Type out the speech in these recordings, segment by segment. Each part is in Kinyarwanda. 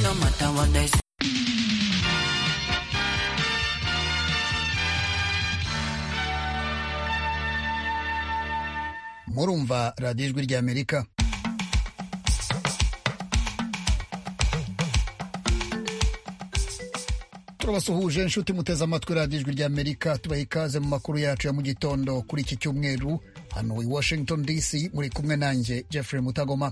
no matter what they say. murumva radiyo ijwi rya amerika turabasuhuje inshuti muteze amatwi radiyo ijwi rya amerika tubaha ikaze mu makuru yacu ya mu gitondo kuri iki cyumweru hano i washington dc muri kumwe nanjye jeffrey mutagoma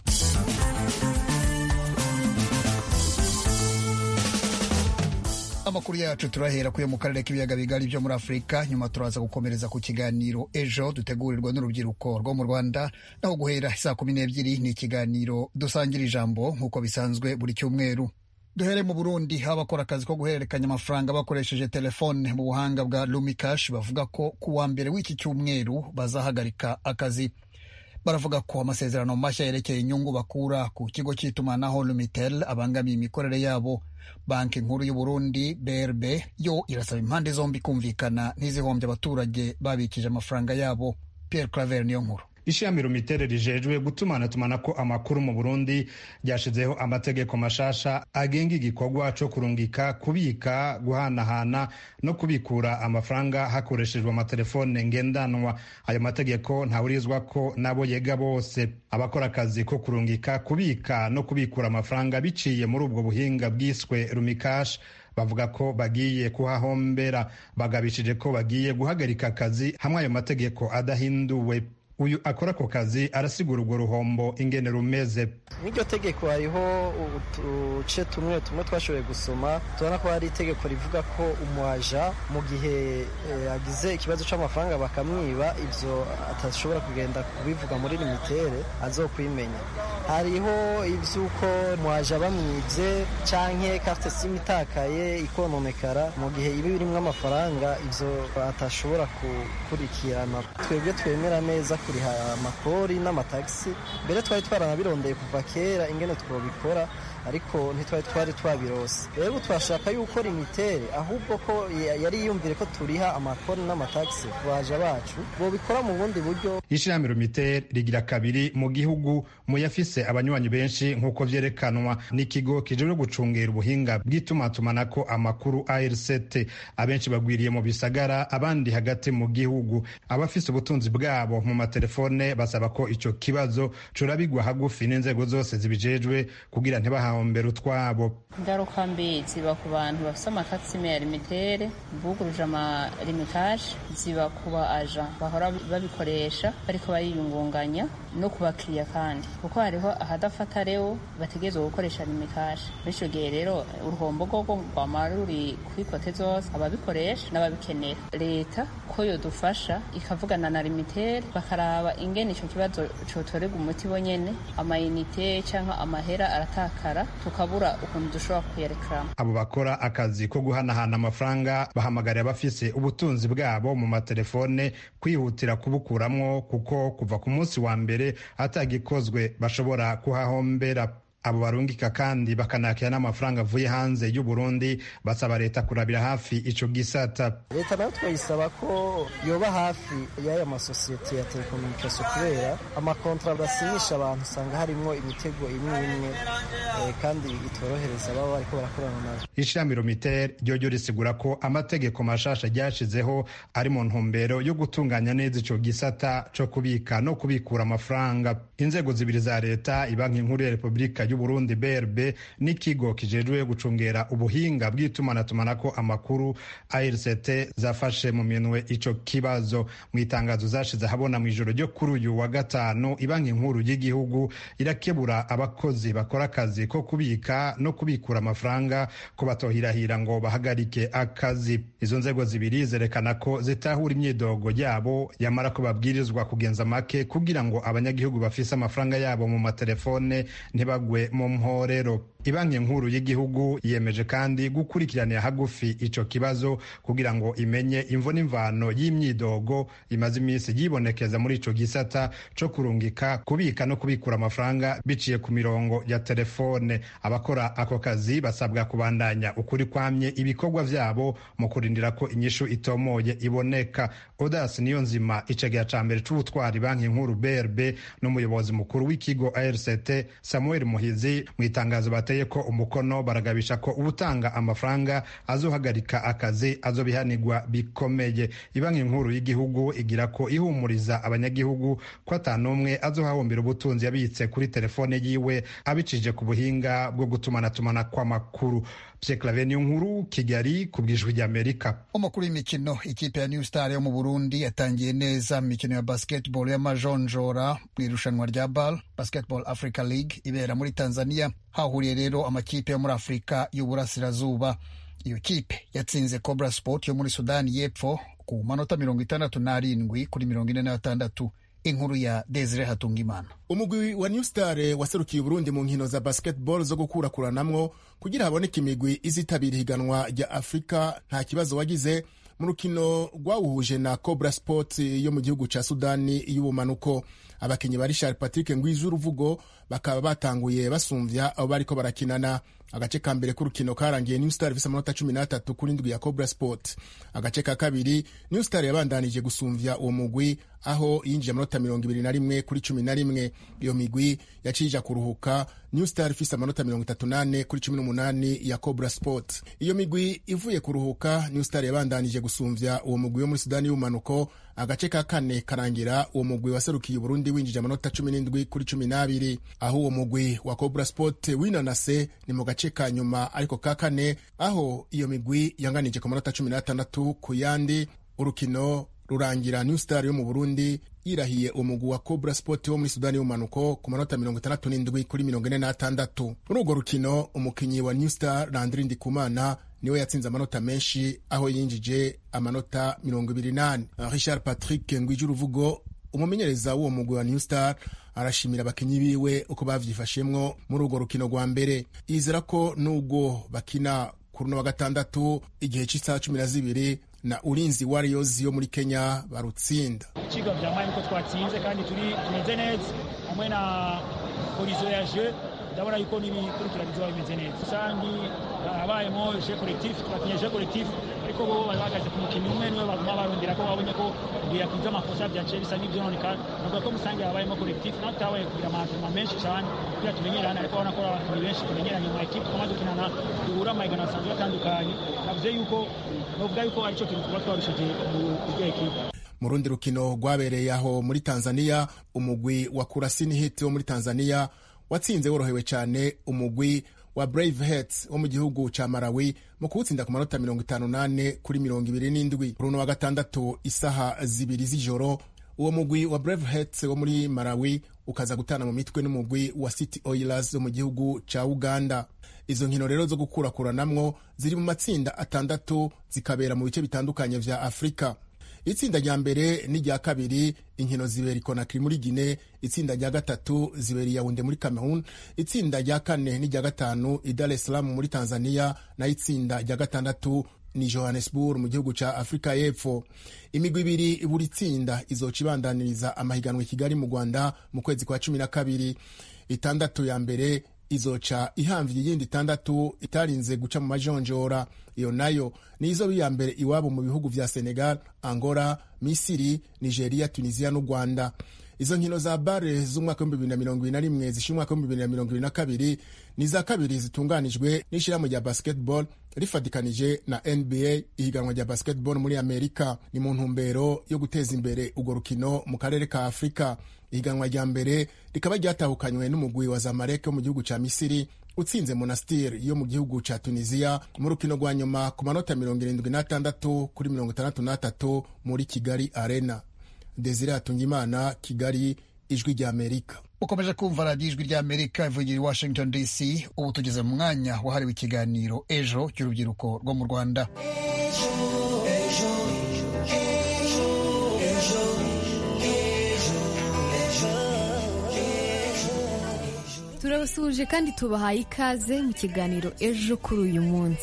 amakuru yacu turahera kuyo mu karere k'ibiyaga bigari byo muri afurika nyuma turaza gukomereza ku kiganiro ejo dutegurirwa n'urubyiruko rwo mu rwanda naho guhera saa kumi n'ebyiri ni ikiganiro dusangira ijambo nk'uko bisanzwe buri cyumweru duhere mu burundi abakora akazi ko guhererekanya amafaranga bakoresheje telefone mu buhanga bwa lumikash bavuga ko ku wa mbere w'iki cyumweru bazahagarika akazi baravuga ko amasezerano mashya yerekeye inyungu bakura ku kigo cy'itumanaho lumitel abangamiye imikorere yabo banki nkuru y'u Burundi brb yo irasaba impande zombi kumvikana ntizihombe abaturage babikije amafaranga yabo pierre claver niyo nkuru ishami rumitere rijejwe gutumana tumana ko amakuru mu burundi ryashizeho amategeko mashasha agenga igikorwa cyo kurungika kubika guhanahana no kubikura amafaranga hakoreshejwe amatelefone ngendanwa ayo mategeko ntawurizwa ko nabo yega bose abakora akazi ko kurungika kubika no kubikura amafaranga biciye muri ubwo buhinga bwiswe rumikashi bavuga ko bagiye kuhahombera bagabishije ko bagiye guhagarika akazi hamwe ayo mategeko adahinduwe uyu akora ako kazi arasigura urwo ruhombo ingene rumeze n'iryo tegeko hariho uduce tumwe tumwe twashoboye gusoma tubona ko hari itegeko rivuga ko umuhaja mu gihe agize ikibazo cy'amafaranga bakamwiba ibyo atashobora kugenda kubivuga muri limitere azokwimenya hariho iby'uko umuhaja bamwibye cyangwa ko afite simu itakaye ikononekara mu gihe iba birimo amafaranga ibyo atashobora gukurikirana twebwe twemera neza kuriha amakori n'amatagisi mbere twari twaranabirondeye kuva kera ingene twabikora ariko ntitwari twari twabirose rero twashaka yuko limitere ahubwo ko yari yumvire ko turiha amakori n'amatagisi ku baja bacu bobikora mu bundi buryo ishami limitere rigira kabiri mu gihugu mu yafise abanywanyi benshi nk'uko vyerekanwa n'ikigo kijejwe gucungera ubuhinga bw'itumatumanako amakuru arct abenshi bagwiriye mu bisagara abandi hagati mu gihugu abafise ubutunzi bwabo mu amatelefone basaba ko icyo kibazo curabigwa hagufi n'inzego zose zibijejwe kugira ntibahahombere utwabo ingaruka mbi ziba ku bantu bafite amakasime ya limitere buguruje amarimitage ziba ku ba aja bahora babikoresha bariko bariyungunganya no ku bakiriya kandi kuko hariho ahadafata rero bategerezwa gukoresha limitage bityo gihe rero uruhombo rwo rwamara ruri kwikote zose ababikoresha n'ababikenera leta ko yodufasha ikavugana na limitere bakaraba ingene icyo kibazo cotorerwa umuti bonyene amayinite cyangwa amahera aratakara tukabura ukuntu dushobora kuyerekaramo abo bakora akazi ko guhanahana amafaranga bahamagarira abafise ubutunzi bwabo mu matelefone kwihutira kubukuramwo kuko kuva ku munsi wa mbere atagikozwe bashobora kuhahombera abo barungika kandi bakanakira n'amafaranga avuye hanze y'u Burundi basaba leta kurabira hafi ico gisata leta nayo twayisaba ko yoba hafi y'aya masosiyete ya telekomunikasiyo kubera amakontra basinyisha abantu usanga harimo imitego imwe imwe kandi itorohereza baba bariko barakorana nayo ishami romitere ryoryo risigura ko amategeko mashasha ryashizeho ari mu ntumbero yo gutunganya neza ico gisata co kubika no kubikura amafaranga inzego zibiri za leta ibanki nkuru ya repubulika Burundi BRB n'ikigo kijejwe gucungera ubuhinga bw'itumanatumana amakuru ARCT zafashe mu minwe ico kibazo mu itangazo zashize habona mu ijoro ryo kuri uyu wa gatanu ibanki nkuru y'igihugu irakebura abakozi bakora akazi ko kubika no kubikura amafaranga ko batohirahira ngo bahagarike akazi izo nzego zibiri zerekana ko zitahura imyidogo yabo yamara ko babwirizwa kugenza make kugira ngo abanyagihugu bafise amafaranga yabo mu matelefone ntibagwe mu mporero ibanki nkuru y'igihugu yemeje kandi gukurikiranira hagufi ico kibazo kugira ngo imenye imvo n'imvano y'imyidogo imaze iminsi yibonekeza muri ico gisata co kurungika kubika no kubikura amafaranga biciye ku mirongo ya telefone abakora ako kazi basabwa kubandanya ukuri kwamye ibikorwa vyabo mu kurindira ko inyishu itomoye iboneka odas niyo nzima icegera ca mbere c'ubutwari banki nkuru brb n'umuyobozi mukuru w'ikigo arct samuel muhizi mu itangazo bateye bateye ko umukono baragabisha ko ubutanga amafaranga azohagarika akazi azobihanirwa bikomeye ibanki nkuru y'igihugu igira ko ihumuriza abanyagihugu ko atanumwe azohahombera ubutunzi yabitse kuri telefone yiwe abicije ku buhinga bwo gutumanatumana kw'amakuru Clave nkuru Kigali ku bwijwi ry'Amerika. Amakuru y'imikino ikipe ya New Star yo mu Burundi yatangiye neza mu mikino ya basketball y'amajonjora mu irushanwa rya BAL Basketball Africa League ibera muri Tanzania hahuriye rero amakipe yo muri Afurika y'Uburasirazuba. Iyo kipe yatsinze Cobra Sport yo muri Sudani y'Epfo ku manota mirongo itandatu n'arindwi kuri mirongo ine na gatandatu inkuru ya Desire Hatungimana. Umugwi wa New Star waserukiye Burundi mu nkino za basketball zo gukurakuranamwo kugira haboneke imigwi izitabira ihiganwa rya Afrika nta kibazo wagize mu rukino rwawuhuje na Cobra Sport yo mu gihugu ca Sudani y'ubumanuko abakinnyi ba Richard Patrick Ngwizu uruvugo bakaba batanguye basumvya abo bariko barakinana agace ka mbere k'urukino karangiye New Star ifise amanota 13 kuri ndwi ya Cobra Sport agace ka kabiri New Star yabandanije gusumvya uwo mugwi aho yinjiye amanota 21 kuri 11 iyo migwi yacija kuruhuka New Star ifise amanota 38 kuri 18 ya Cobra Sport iyo migwi ivuye kuruhuka New Star yabandanije gusumvya uwo mugwi wo muri Sudani y'ubumanuko agace ka kane karangira uwo mugwi waserukiye Burundi winjije amanota 17 kuri 12 aho uwo mugwi wa Cobra Sport winanase ni mu gace ka nyuma ariko ka kane aho iyo migwi yanganije ku manota 16 ku yandi urukino rurangira New Star yo mu Burundi yirahiye umugwi wa Cobra Sport wo muri Sudani y'ubumanuko ku manota 67 kuri 46 muri urwo rukino umukinnyi wa New Star Landry Ndikumana niwe yatsinze amanota menshi aho yinjije amanota 28 Richard Patrick Ngwije uruvugo umumenyereza w'uwo mugwi wa New Star arashimira abakinyi biwe uko bavyifashemwo muri urwo rukino rwa mbere yizera ko nubwo bakina kuri uno wa gatandatu igihe c'isaha cumi na zibiri na ulinzi warriors yo muri kenya barutsinda ikigo vyamaye nuko twatsinze kandi turi tumeze neza hamwe na horizo ya jeu ndabona yuko n'ibikurikirana bizoba bimeze neza kandi habayemo jeu collectif twakinye jeu collectif ariko bo bahagaze ku mukino umwe niwe baguma barondera ko babonye ko biyakunze amakosa byaciye bisa n'ivyononekana navuga ko musange habayemo collectif natwe habaye kugira amantrema menshi cane kugira tumenyerane ariko urabona ko abakinyi benshi tumenyeranye mu ekipe twamaze gukinana duhura amahiganwa asanzwe atandukanye navuze yuko novuga yuko arico kintu tuba twarushije kurya ekipe mu rundi rukino rwabereye aho muri tanzaniya umugwi wa kurasini hit wo muri tanzaniya watsinze worohewe cyane umugwi wa Brave Hearts wo mu gihugu ca Malawi mu kuwutsinda ku manota 58 kuri 27 runo wa gatandatu isaha zibiri z'ijoro uwo mugwi wa Brave Hearts wo muri Malawi ukaza gutana mu mitwe n'umugwi wa City Oilers wo mu gihugu ca Uganda izo nkino rero zo gukurakuranamwo ziri mu matsinda atandatu zikabera mu bice bitandukanye vya Afurika itsinda rya mbere n'irya kabiri inkino zibera ikonakiri muri gine itsinda rya gatatu zibera iyawunde muri cameroon itsinda rya kane n'irya gatanu idar esalamu muri tanzania naho itsinda rya gatandatu ni johannesburg mu gihugu cya afurika y'epfo imigwi ibiri buri tsinda izoca ibandaniriza amahiganwa i kigali mu rwanda mu kwezi kwa cumi na kabiri itandatu ya mbere izoca ihamvye iyindi itandatu itarinze guca mu majonjora iyo nayo nizo biya mbere iwabo mu bihugu vya senegal angola misiri nigeria tunisia n'u rwanda izo nkino za bare z'umwaka w'ibihumbi bibiri na mirongo ibiri na rimwe zisha umwaka w'ibihumbi bibiri na mirongo ibiri na kabiri ni iza kabiri zitunganijwe n'ishyirahamwe rya basketball rifatikanije na nba ihiganwa rya basketball muri amerika ni mu ntumbero yo guteza imbere urwo rukino mu karere ka afurika ihiganwa rya mbere rikaba ryatahukanywe n'umugwi wa zamalek wo mu gihugu cya misiri utsinze monastir yo mu gihugu cya tunisiya mu rukino rwa nyuma ku manota mirongo irindwi n'atandatu kuri mirongo itandatu n'atatu muri kigali arena desire hatungimana kigali ijwi ry'amerika ukomeje kumva radiyo ijwi ry'amerika ivugira i washington dc ubu tugeze mu mwanya wahariwe ikiganiro ejo cy'urubyiruko rwo mu rwanda turabasuhuje kandi tubahaye ikaze mu kiganiro ejo kuri uyu munsi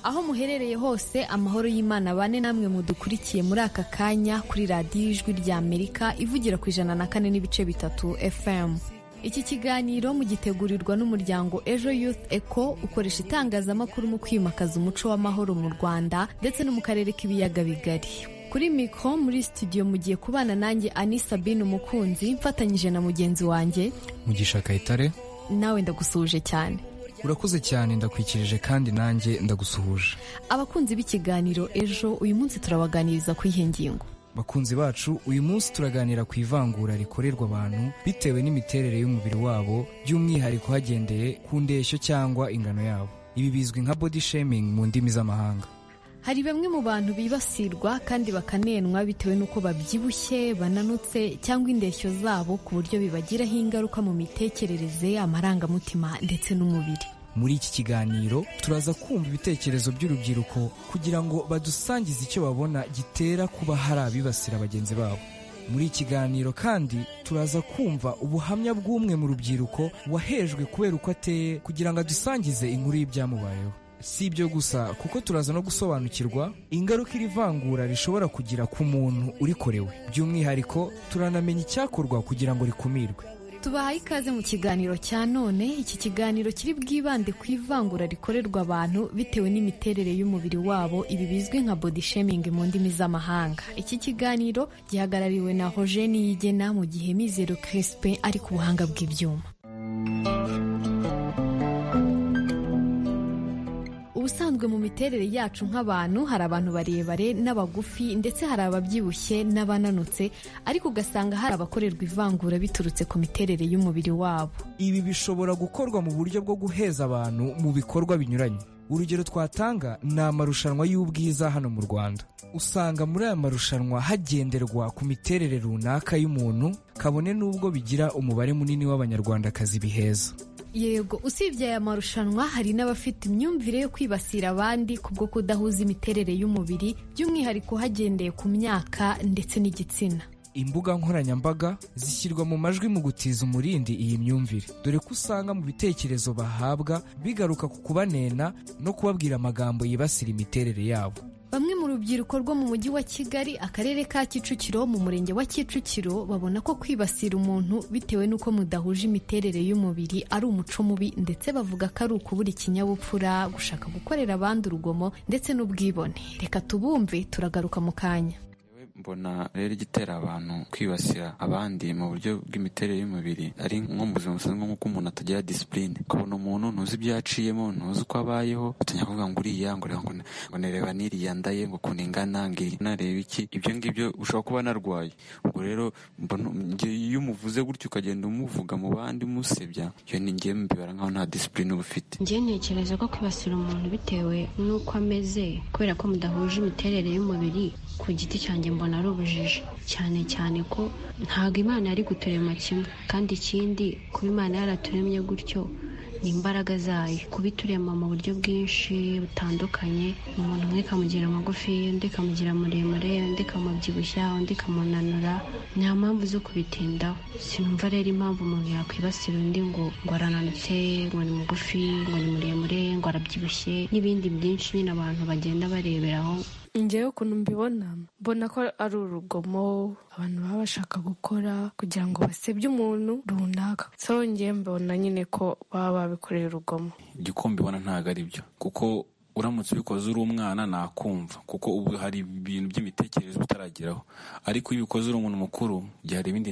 aho muherereye hose amahoro y'imana bane namwe mudukurikiye muri aka kanya kuri radiyo ijwi rya amerika ivugira ku ijana na kane n'ibice bitatu fm iki kiganiro mugitegurirwa n'umuryango ejo youth eco ukoresha itangazamakuru mu kwimakaza umuco w'amahoro mu rwanda ndetse no mu karere k'ibiyaga bigari kuri mikoro muri studio mugiye kubana nanjye ani sabine umukunzi mfatanyije na mugenzi wanjye mugisha kayitare nawe ndagusuhuje cyane urakoze cyane ndakwikirije kandi nanjye ndagusuhuje abakunzi b'ikiganiro ejo uyu munsi turabaganiriza ku iyihe ngingo bakunzi bacu uyu munsi turaganira ku ivangura rikorerwa abantu bitewe n'imiterere y'umubiri wabo by'umwihariko hagendeye ku ndeshyo cyangwa ingano yabo ibi bizwi nka body shaming mu ndimi z'amahanga hari bamwe mu bantu bibasirwa kandi bakanenwa bitewe n'uko babyibushye bananutse cyangwa indeshyo zabo ku buryo bibagiraho ingaruka mu mitekerereze amarangamutima ndetse n'umubiri muri iki kiganiro turaza kumva ibitekerezo by'urubyiruko kugira ngo badusangize icyo babona gitera kuba hari abibasira bagenzi babo muri iki kiganiro kandi turaza kumva ubuhamya bw'umwe mu rubyiruko wahejwe kubera uko ateye kugira ngo adusangize inkuru y'ibyamubayeho si ibyo gusa kuko turaza no gusobanukirwa ingaruka iri vangura rishobora kugira ku muntu urikorewe by'umwihariko turanamenya icyakorwa kugira ngo rikumirwe tubahaye ikaze mu kiganiro cya none iki kiganiro kiri bwibande ku ivangura rikorerwa abantu bitewe n'imiterere y'umubiri wabo ibi bizwi nka body shaming mu ndimi z'amahanga iki kiganiro gihagarariwe na hojeni yigena mu gihe mizero Crispin ari ku buhanga bw'ibyuma ubusanzwe mu miterere yacu nk'abantu hari abantu barebare n'abagufi ndetse hari ababyibushye n'abananutse ariko ugasanga hari abakorerwa ivangura biturutse ku miterere y'umubiri wabo ibi bishobora gukorwa mu buryo bwo guheza abantu mu bikorwa binyuranye urugero twatanga ni amarushanwa y'ubwiza hano mu rwanda usanga muri aya marushanwa hagenderwa ku miterere runaka y'umuntu kabone n'ubwo bigira umubare munini w'abanyarwandakazi biheza yego usibye aya marushanwa hari n'abafite imyumvire yo kwibasira abandi kubwo kudahuza imiterere y'umubiri by'umwihariko hagendeye ku myaka ndetse n'igitsina imbuga nkoranyambaga zishyirwa mu majwi mu gutiza umurindi iyi myumvire dore ko usanga mu bitekerezo bahabwa bigaruka ku kubanena no kubabwira amagambo yibasira imiterere yabo bamwe mu rubyiruko rwo mu mujyi wa kigali akarere ka kicukiro mu murenge wa kicukiro babona ko kwibasira umuntu bitewe n'uko mudahuje imiterere y'umubiri ari umuco mubi ndetse bavuga ko ari ukubura ikinyabupfura gushaka gukorera abandi urugomo ndetse n'ubwibone reka tubumve turagaruka mu kanya mbona rero igitera abantu kwibasira abandi mu buryo bw'imiterere y'umubiri ari nko mu buzima busanzwe nk'uko umuntu atagira disipurine ukabona umuntu ntuzi ibyo yaciyemo ntuzi uko abayeho utanya kuvuga ngo uriya ngo ngo nireba niriya ndaye ngo ukuntu ingana ngiri nareba iki ibyo ngibyo ushobora kuba narwaye ubwo rero mbona iyo umuvuze gutyo ukagenda umuvuga mu bandi umusebya iyo ni ngewe mbibara nkaho nta disipurine uba ufite ngewe ntekereza ko kwibasira umuntu bitewe n'uko ameze kubera ko mudahuje imiterere y'umubiri ku giti cyanjye mbona ari ubujiji cyane cyane ko ntabwo imana yari guturema kimwe kandi ikindi kuba imana yaraturemye gutyo ni imbaraga zayo kuba iturema mu buryo bwinshi butandukanye umuntu umwe ikamugira magufi undi ikamugira muremure undi ikamubyibushya undi ikamunanura nta mpamvu zo kubitindaho sinumva rero impamvu umuntu yakwibasira undi ngo ngo arananutse ngo ni mugufi ngo ni muremure ngo arabyibushye n'ibindi byinshi nyine abantu bagenda bareberaho ngewe ukuntu mbibona mbona ko ari urugomo abantu baba bashaka gukora kugira ngo basebye umuntu runaka so ngewe mbona nyine ko baba babikoreye urugomo igikombe ubona ntabwo ari byo kuko uramutse ubikoze uri umwana nakumva kuko ubu hari ibintu by'imitekerereze utarageraho ariko iyo ubikoze uri umuntu mukuru hari ibindi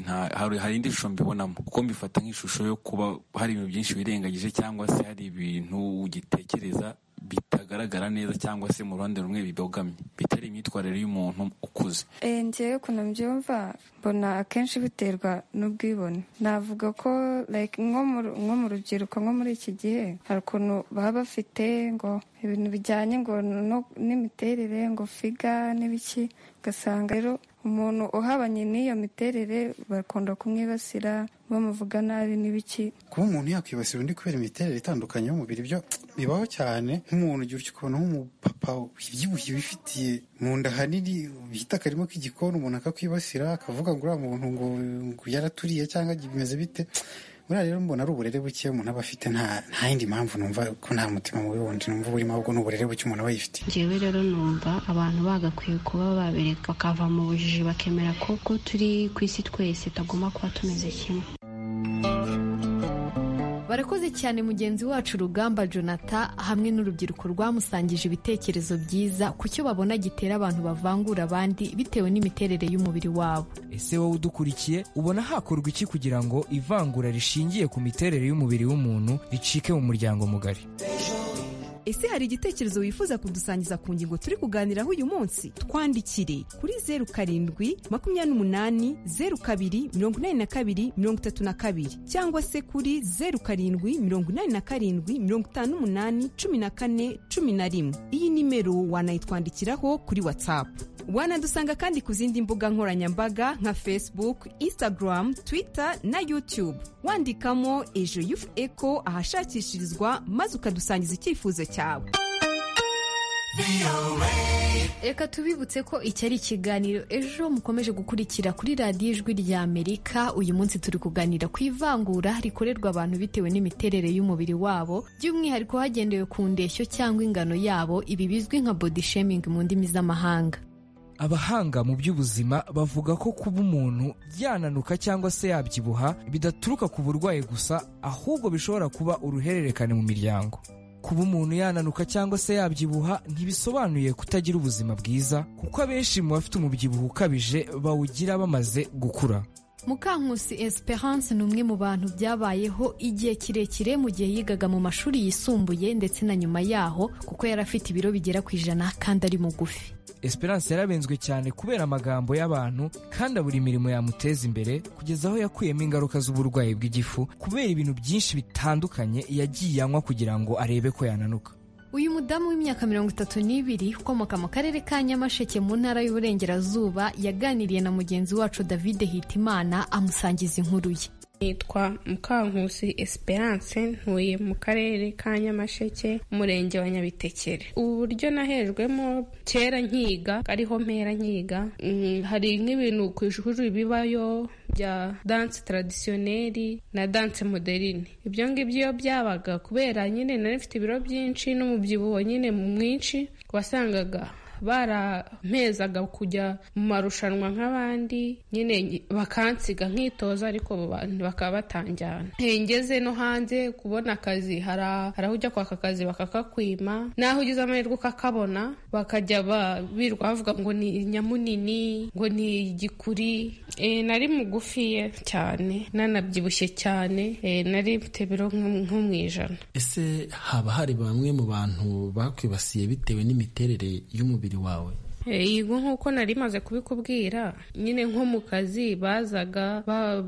hari indi shusho mbibonamo kuko mbifata nk'ishusho yo kuba hari ibintu byinshi wirengagije cyangwa se hari ibintu ugitekereza bitagaragara neza cyangwa se mu ruhande rumwe bibogamye bitari imyitwarire y'umuntu ukuze ngewe ukuntu mbyumva mbona akenshi biterwa n'ubwibone navuga ko nko mu rubyiruko nko muri iki gihe hari ukuntu baba bafite ngo ibintu bijyanye ngo n'imiterere ngo figa n'ibiki ugasanga rero umuntu uhabanye n'iyo miterere bakunda kumwibasira bamuvuga nabi n'ibiki kuba umuntu yakwibasira undi kubera imiterere itandukanye y'umubiri byo bibaho cyane nk'umuntu ugira icyo ukabona nk'umupapa ubyibushye wifitiye mu nda hanini bita akarimo k'igikoni umuntu akakwibasira akavuga ngo uriya muntu ngo yaraturiye cyangwa bimeze bite buriya rero mbona ari uburere buke umuntu aba afite nta yindi mpamvu numva ko nta mutima mubi wundi numva burimo ahubwo ni uburere buke umuntu aba yifitiye ngewe rero numva abantu bagakwiye kuba babereka bakava mu bujiji bakemera ko ko turi ku isi twese tutagomba kuba tumeze kimwe barakoze cyane mugenzi wacu rugamba jonathan hamwe n'urubyiruko rwamusangije ibitekerezo byiza ku cyo babona gitera abantu bavangura abandi bitewe n'imiterere y'umubiri wabo ese wowe udukurikiye ubona hakorwa iki kugira ngo ivangura rishingiye ku miterere y'umubiri w'umuntu ricike mu muryango mugari ese hari igitekerezo wifuza kudusangiza ku ngingo turi kuganiraho uyu munsi twandikire kuri zeru karindwi makumyabiri n'umunani zeru kabiri mirongo inani na kabiri mirongo itatu na kabiri cyangwa se kuri zeru karindwi mirongo inani na karindwi mirongo itanu n'umunani cumi na kane cumi na rimwe iyi nimero wanayitwandikiraho kuri watsapu wanadusanga kandi ku zindi mbuga nkoranyambaga nka facebook instagram twitter na youtube wandikamo ejo yufu eco ahashakishirizwa maze ukadusangiza icyifuzo cyawe reka tubibutse ko iki ari ikiganiro ejo mukomeje gukurikira kuri radiyo ijwi rya amerika uyu munsi turi kuganira ku ivangura rikorerwa abantu bitewe n'imiterere y'umubiri wabo by'umwihariko hagendewe ku ndeshyo cyangwa ingano yabo ibi bizwi nka body shaming mu ndimi z'amahanga abahanga mu by'ubuzima bavuga ko kuba umuntu yananuka cyangwa se yabyibuha bidaturuka ku burwayi gusa ahubwo bishobora kuba uruhererekane mu miryango kuba umuntu yananuka cyangwa se yabyibuha ntibisobanuye kutagira ubuzima bwiza kuko abenshi mu bafite umubyibuho ukabije bawugira bamaze gukura mukankusi esperance ni umwe mu bantu byabayeho igihe kirekire mu gihe yigaga mu mashuri yisumbuye ndetse na nyuma yaho kuko yari afite ibiro bigera ku ijana kandi ari mugufi esperance yarabenzwe cyane kubera amagambo y'abantu kandi abura imirimo yamuteza imbere kugeza aho yakuyemo ingaruka z'uburwayi bw'igifu kubera ibintu byinshi bitandukanye yagiye anywa kugira ngo arebe ko yananuka uyu mudamu w'imyaka mirongo itatu n'ibiri ukomoka mu karere ka nyamasheke mu ntara y'uburengerazuba yaganiriye na mugenzi wacu david hitimana amusangiza inkuru ye nitwa mukankusi esperance ntuye mu karere ka nyamasheke umurenge wa nyabitekere ubu buryo nahejwemo kera nkiga ariho mpera nkiga hari nk'ibintu ku ishuri bibayo bya danse taradisiyoneri na danse moderine ibyo ngibyo iyo byabaga kubera nyine nari mfite ibiro byinshi n'umubyibuho nyine mwinshi wasangaga barampezaga kujya mu marushanwa nk'abandi nyine bakansiga nkitoza ariko bantu bakaba batanjyana ngeze no hanze kubona akazi hari aho ujya kwaka akazi bakakakwima n'aho ugize amahirwe ukakabona bakajya birirwa bavuga ngo ni nyamunini ngo ni igikuri nari mugufiye cyane nanabyibushye cyane nari mfite biro nko mu ijana ese haba hari bamwe mu bantu bakwibasiye bitewe n'imiterere y'umubiri wawe yego nk'uko nari maze kubikubwira nyine nko mu kazi bazaga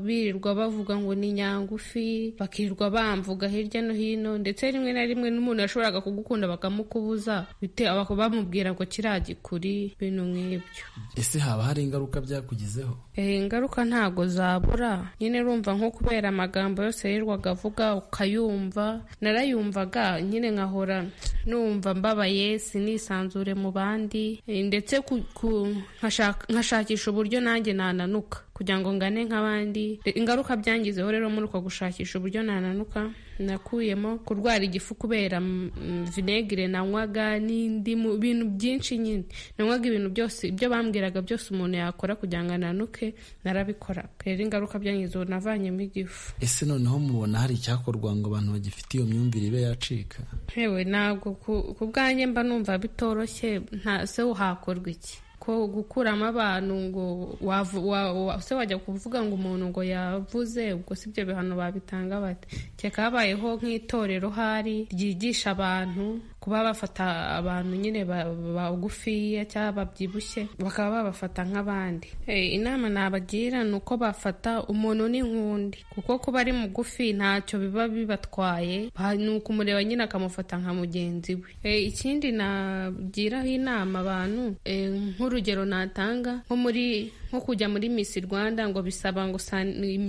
birirwa bavuga ngo ni nyangufi bakirirwa bamvuga hirya no hino ndetse rimwe na rimwe n'umuntu yashoboraga kugukunda bakamukubuza bamubwira ngo kiriya gikuri ibintu nk'ibyo ese haba hari ingaruka byakugizeho ingaruka ntago zabura nyine urumva nko kubera amagambo yose yirirwaga avuga ukayumva narayumvaga nyine nkahora numva mbabaye sinisanzure mu bandi ndetse ndetse nkashakisha uburyo nanjye nananuka kugira ngo ngane nk'abandi ingaruka byangizeho rero muri uko gushakisha uburyo nananuka nakuyemo kurwara igifu kubera vinegere nanywaga n'indi mu bintu byinshi nyine nanywaga ibintu byose ibyo bambwiraga byose umuntu yakora kugira ngo ananuke narabikoraga rero ingaruka byangizeho navanyemo igifu ese noneho mubona hari icyakorwa ngo abantu bagifite iyo myumvire ibe yacika yewe ntabwo ku bwanjye mba numva bitoroshye nta se hakorwa iki ko gukuramo abantu ngo se wajya kuvuga ngo umuntu ngo yavuze ubwo si ibyo bihano babitanga bate cyeka habayeho nk'itorero hari ryigisha abantu kuba bafata abantu nyine bagufiya cyangwa babyibushye bakaba babafata nk'abandi inama nabagira ni uko bafata umuntu n'inkundi kuko kuba ari mugufi ntacyo biba bibatwaye ni ukumureba nyine akamufata nka mugenzi we ikindi nagiraho inama abantu nk'urugero natanga nko muri nko kujya muri Miss Rwanda ngo bisaba ngo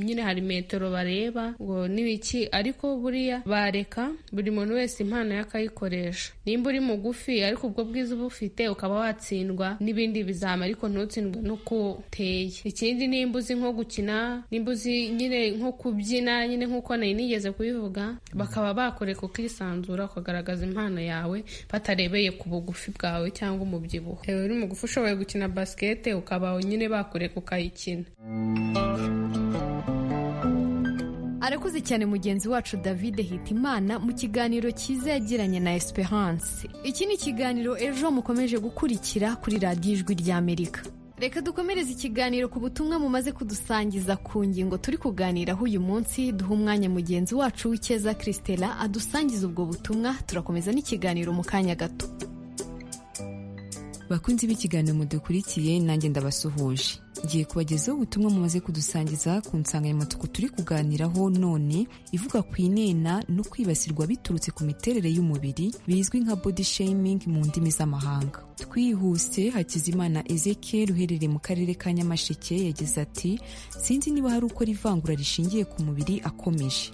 nyine hari metero bareba ngo n'ibiki ariko buriya bareka buri muntu wese impano yakayikoresha nimba uri mugufi ariko ubwo bwiza uba ufite ukaba watsindwa n'ibindi bizama ariko ntutsindwe n'uko uteye ikindi nimba uzi nko gukina nimba uzi nyine nko kubyina nyine nk'uko nayo nigeze kubivuga bakaba bakoreka ukisanzura ukagaragaza impano yawe batarebeye ku bugufi bwawe cyangwa umubyibuho uri mugufi ushoboye gukina basikete ukaba nyine bakora kureka ukayikina arakuze cyane mugenzi wacu david hitimana mu kiganiro cyiza yagiranye na esperance iki ni ikiganiro ejo mukomeje gukurikira kuri radiyo ijwi ry'amerika reka dukomereze ikiganiro ku butumwa mumaze kudusangiza ku ngingo turi kuganiraho uyu munsi duha umwanya mugenzi wacu w'icyeza christela adusangiza ubwo butumwa turakomeza n'ikiganiro mu kanya gato bakunzi b'ikiganiro mudukurikiye nanjye ndabasuhuje ngiye kubagezaho ubutumwa mumaze kudusangiza ku nsanganyamatsiko turi kuganiraho none ivuga ku inena no kwibasirwa biturutse ku miterere y'umubiri bizwi nka body shaming mu ndimi z'amahanga twihuse hakizimana ezekiel uherereye mu karere ka nyamasheke yagize ati sinzi niba hari ukora ivangura rishingiye ku mubiri akomeje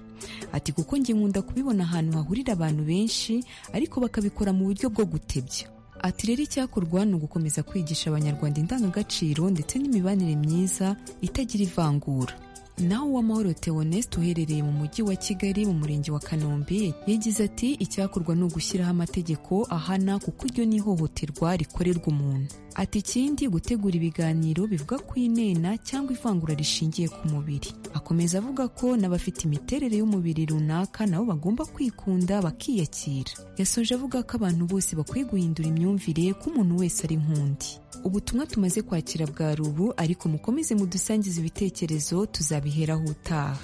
ati kuko njye nkunda kubibona ahantu hahurira abantu benshi ariko bakabikora mu buryo bwo gutebya ati rero icyakorwa ni ugukomeza kwigisha abanyarwanda indangagaciro ndetse n'imibanire myiza itagira ivangura naho uwamahoro Theoneste uherereye mu mujyi wa kigali mu murenge wa kanombe yagize ati icyakorwa ni ugushyiraho amategeko ahana kuko iryo ni ihohoterwa rikorerwa umuntu ati ikindi gutegura ibiganiro bivuga ku inena cyangwa ivangura rishingiye ku mubiri akomeza avuga ko n'abafite imiterere y'umubiri runaka nabo bagomba kwikunda bakiyakira yasoje avuga ko abantu bose bakwiye guhindura imyumvire ko umuntu wese ari nk'undi ubutumwa tumaze kwakira bwa rubu ariko mukomeze mudusangize ibitekerezo tuzabiheraho utaha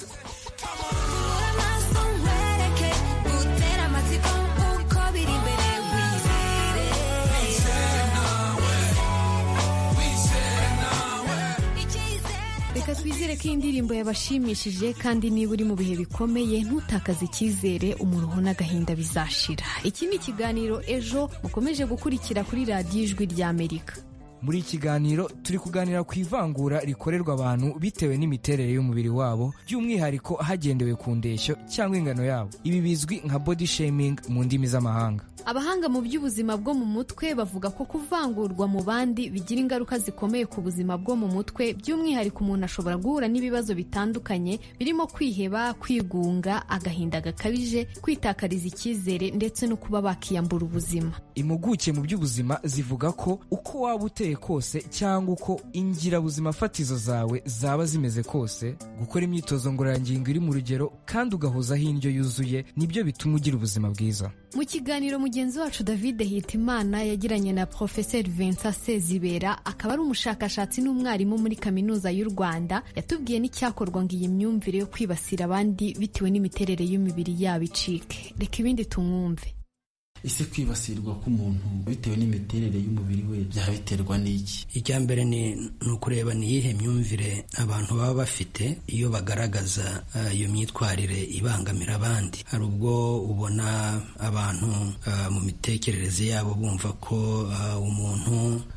reka twizere ko iyi ndirimbo yabashimishije kandi niba uri mu bihe bikomeye ntutakaze icyizere umuruho n'agahinda bizashira iki ni ikiganiro ejo mukomeje gukurikira kuri radiyo ijwi ry'amerika muri iki kiganiro turi kuganira ku ivangura rikorerwa abantu bitewe n'imiterere y'umubiri wabo by'umwihariko hagendewe ku ndeshyo cyangwa ingano yabo ibi bizwi nka body shaming mu ndimi z'amahanga abahanga mu by'ubuzima bwo mu mutwe bavuga ko kuvangurwa mu bandi bigira ingaruka zikomeye ku buzima bwo mu mutwe by'umwihariko umuntu ashobora guhura n'ibibazo bitandukanye birimo kwiheba kwigunga agahinda gakabije kwitakariza icyizere ndetse no kuba bakiyambura ubuzima impuguke mu by'ubuzima zivuga ko uko waba uteye kose cyangwa uko ingirabuzima fatizo zawe zaba zimeze kose gukora imyitozo ngororangingo iri mu rugero kandi ugahozaho indyo yuzuye nibyo bituma ugira ubuzima bwiza mu kiganiro mugenzi wacu david hitimana yagiranye na porofeseri vincent sezibera akaba ari umushakashatsi n'umwarimu muri kaminuza y'u rwanda yatubwiye n'icyakorwa ngo iyi myumvire yo kwibasira abandi bitewe n'imiterere y'imibiri yabo icike reka ibindi tumwumve ese kwibasirwa k'umuntu bitewe n'imiterere y'umubiri we byaba biterwa n'iki icya mbere ni ukureba ni iyihe myumvire abantu baba bafite iyo bagaragaza iyo myitwarire ibangamira abandi hari ubwo ubona abantu mu mitekerereze yabo bumva ko umuntu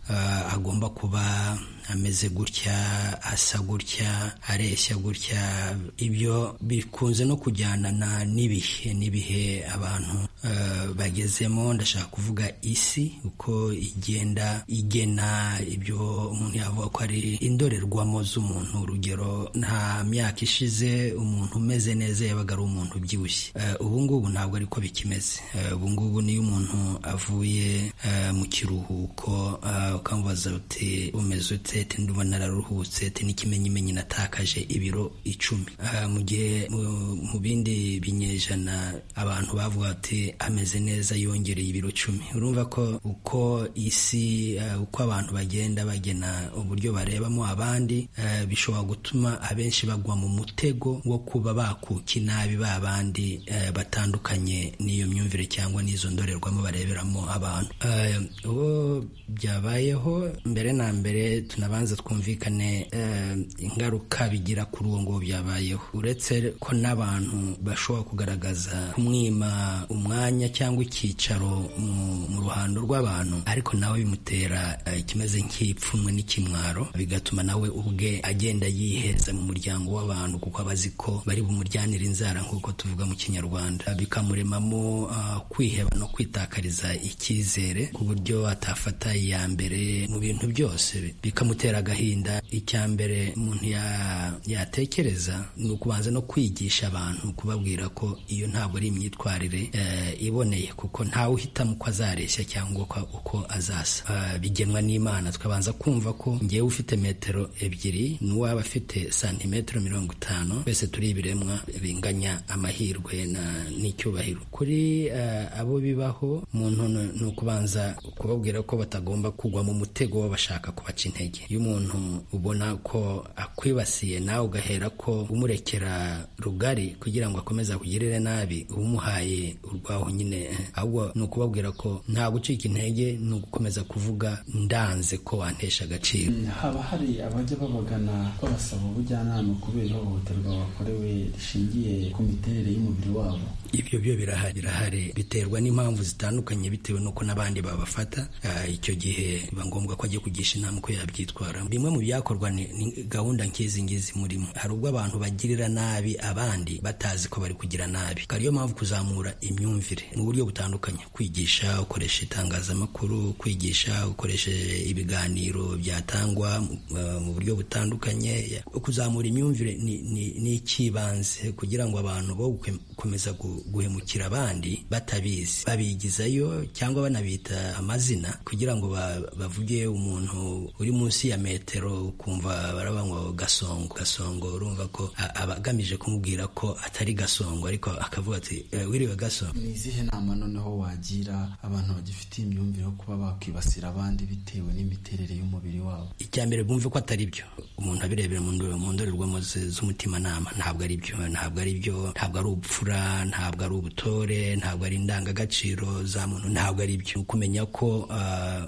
agomba kuba ameze gutya asa gutya areshya gutya ibyo bikunze no kujyanana n'ibihe n'ibihe abantu uh, bagezemo ndashaka kuvuga isi uko igenda igena ibyo umuntu yavuga ko ari indorerwamo z'umuntu urugero nta myaka ishize umuntu umeze neza yabaga ari umuntu ubyibushye uh, ubu ngubu ntabwo ariko bikimeze uh, ubu ngubu niyo umuntu avuye mu kiruhuko ukamubaza uti umeze ute seti ndumva nararuhutse te n'ikimenyimenyi natakaje ibiro icumi mu gihe mu bindi binyejana abantu bavuga ati ameze neza yongereye ibiro icumi urumva ko uko isi uko abantu bagenda bagena uburyo barebamo abandi bishobora gutuma abenshi bagwa mu mutego wo kuba bakuka inabi ba bandi batandukanye n'iyo myumvire cyangwa n'izo ndorerwamo bareberamo abantu uwo byabayeho mbere na mbere tunabanza twumvikane ingaruka bigira kuri uwo nguwo byabayeho uretse ko n'abantu bashobora kugaragaza kumwima umwanya cyangwa icyicaro mu ruhando rw'abantu ariko nawe bimutera ikimeze nk'ipfunwe n'ikimwaro bigatuma nawe ubwe agenda yiheza mu muryango w'abantu kuko aba azi ko bari bumuryanire inzara nk'uko tuvuga mu kinyarwanda bikamuremamo kwiheba no kwitakariza icyizere ku buryo atafata iya mbere mu bintu byose bikamuremamo kumutera agahinda icya mbere umuntu yatekereza ni ukubanza no kwigisha abantu kubabwira ko iyo ntabwo ari imyitwarire iboneye kuko ntawe uhitamo uko azareshya cyangwa uko azasa bigenwa n'imana tukabanza kumva ko ngewe ufite metero ebyiri n'uwaba afite santimetero mirongo itanu twese turi ibiremwa binganya amahirwe n'icyubahiro kuri abo bibaho umuntu ni ukubanza kubabwira ko batagomba kugwa mu mutego w'abashaka kubaca intege iyo umuntu ubona ko akwibasiye nawe ugahera ko umurekera rugari kugira ngo akomeze akugirire nabi uba umuhaye urwaho nyine ahubwo ni ukubabwira ko nta gucika intege ni ugukomeza kuvuga ndanze ko wantesha agaciro haba hari abajya babagana babasaba ubujyanama kubera ihohoterwa bakorewe rishingiye ku miterere y'umubiri wabo ibyo byo birahari birahari biterwa n'impamvu zitandukanye bitewe n'uko n'abandi babafata icyo gihe biba ngombwa ko ajya kugisha inama uko yabyitwaramo bimwe mu byakorwa ni gahunda nk'izi ngizi murimo hari ubwo abantu bagirira nabi abandi batazi ko bari kugira nabi ariyo mpamvu kuzamura imyumvire mu buryo butandukanye kwigisha ukoresha itangazamakuru kwigisha ukoresheje ibiganiro byatangwa mu buryo butandukanye kuzamura imyumvire ni icy'ibanze kugira ngo abantu bo gukomeza guhemukira abandi batabizi babigizayo cyangwa banabita amazina kugira ngo bavuge umuntu uri munsi ya metero kumva baraba ngo gasongo gasongo urumva ko aba agamije kumubwira ko atari gasongo ariko akavuga ati wiriwe gasongo ni izihe nama noneho wagira abantu bagifitiye imyumvire yo kuba bakwibasira abandi bitewe n'imiterere y'umubiri wabo icya mbere bumve ko atari byo umuntu abirebera mu ndorerwamo z'umutimanama ntabwo ari byo ntabwo ari byo ntabwo ari ubupfura ntabwo ari ubutore ntabwo ari indangagaciro za muntu ntabwo ari byo kumenya ko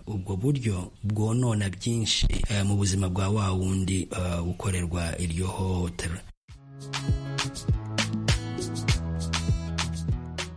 ubwo buryo bwonona byinshi mu buzima bwa wa wundi gukorerwa iryo hohotera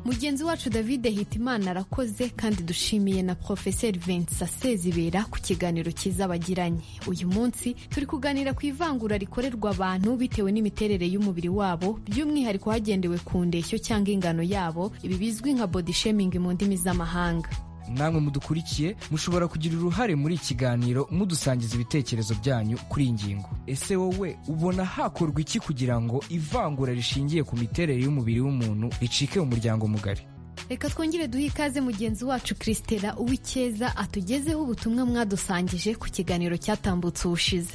mugenzi wacu david hitimana arakoze kandi dushimiye na porofeseri vincent sezibera ku kiganiro cyiza bagiranye uyu munsi turi kuganira ku ivangura rikorerwa abantu bitewe n'imiterere y'umubiri wabo by'umwihariko hagendewe ku ndeshyo cyangwa ingano yabo ibi bizwi nka body shaming mu ndimi z'amahanga namwe mudukurikiye mushobora kugira uruhare muri iki kiganiro mudusangiza ibitekerezo byanyu kuri iyi ngingo ese wowe ubona hakorwa iki kugira ngo ivangura rishingiye ku miterere y'umubiri w'umuntu ricike mu muryango mugari reka twongere duhe ikaze mugenzi wacu christela uwikeza atugezeho ubutumwa mwadusangije ku kiganiro cyatambutse ubushize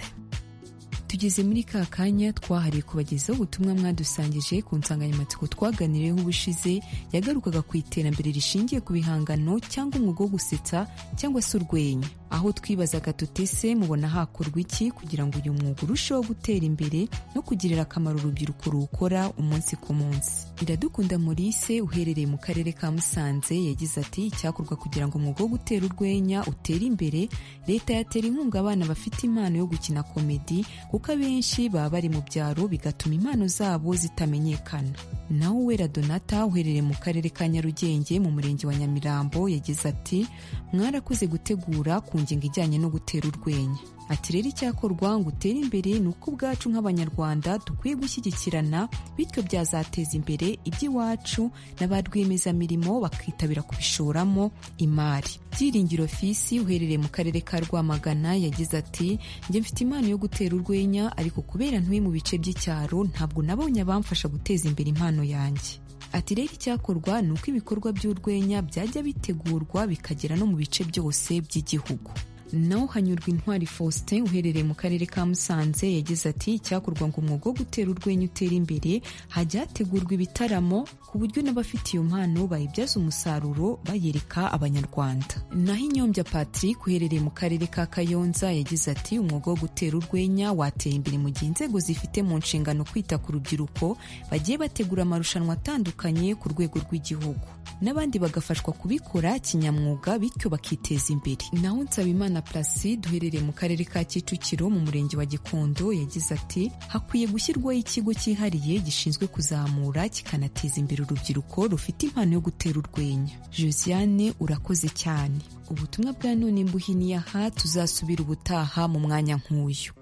tugeze muri ka kanya twahariye kubagezaho ubutumwa mwadusangije ku nsanganyamatsiko twaganiriyeho ubushize yagarukaga ku iterambere rishingiye ku bihangano cyangwa umwuga wo gusetsa cyangwa se urwenya aho twibazaga tutese mubona hakorwa iki kugira ngo uyu mwuga urusheho gutera imbere no kugirira akamaro urubyiruko ruwukora umunsi ku munsi iradukunda Maurice uherereye mu karere ka Musanze yagize ati icyakorwa kugira ngo umwuga wo gutera urwenya utere imbere leta yatera inkunga abana bafite impano yo gukina komedi kuko abenshi baba bari mu byaro bigatuma impano zabo zitamenyekana naho Uwera Donata uherereye mu karere ka Nyarugenge mu murenge wa Nyamirambo yagize ati mwarakuze gutegura ku ngingo ijyanye no gutera urwenya ati rero icyakorwa ngo utere imbere ni uko ubwacu nk'abanyarwanda dukwiye gushyigikirana bityo byazateza imbere iby'iwacu na ba rwiyemezamirimo bakitabira kubishoramo imari byiringiro fisi uherereye mu karere ka rwamagana yagize ati njye mfite impano yo gutera urwenya ariko kubera ntuye mu bice by'icyaro ntabwo nabonye abamfasha guteza imbere impano yanjye ati rero icyakorwa ni uko ibikorwa by'urwenya byajya bitegurwa bikagera no mu bice byose by'igihugu naho hanyurwa intwari faustin uherereye mu karere ka musanze yagize ati icyakorwa ngo umwuga wo gutera urwenya utera imbere hajya hategurwa ibitaramo ku buryo n'abafite iyo mpano bayibyaza umusaruro bayereka abanyarwanda naho inyombya patrick uherereye mu karere ka kayonza yagize ati umwuga wo gutera urwenya watera imbere mu gihe inzego zifite mu nshingano kwita ku rubyiruko bagiye bategura amarushanwa atandukanye ku rwego rw'igihugu n'abandi bagafashwa kubikora kinyamwuga bityo bakiteza imbere naho nsabimana Placide uherereye mu karere ka Kicukiro mu murenge wa Gikondo yagize ati hakwiye gushyirwaho ikigo cyihariye gishinzwe kuzamura kikanateza imbere urubyiruko rufite impano yo gutera urwenya Josiane urakoze cyane ubutumwa bwa none mbuhiniye aha tuzasubira ubutaha mu mwanya nk'uyu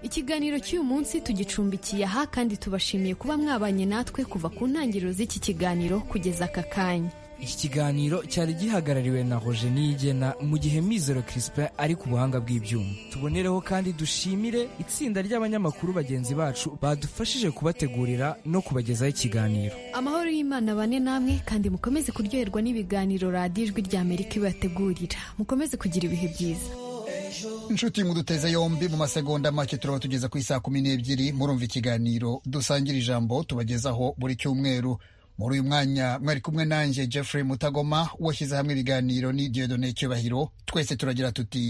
ikiganiro cy'uyu munsi tugicumbikiye aha kandi tubashimiye kuba mwabanye natwe kuva ku ntangiriro z'iki kiganiro kugeza aka kanya iki kiganiro cyari gihagarariwe na roje niyigena mu gihe mizero kirispe ari ku buhanga bw'ibyuma tubonereho kandi dushimire itsinda ry'abanyamakuru bagenzi bacu badufashije kubategurira no kubagezaho ikiganiro amahoro y'imana bane namwe kandi mukomeze kuryoherwa n'ibiganiro radiyo ijwi ry'amerika ibategurira mukomeze kugira ibihe byiza inshuti muduteze yombi mu masegonda make turaba tugeza ku isaha kumi n'ebyiri murumva ikiganiro dusangira ijambo tubagezaho buri cyumweru muri uyu mwanya mwari kumwe nanjye jeffrey mutagoma washyize hamwe ibiganiro ni diodone cyubahiro twese turagira tuti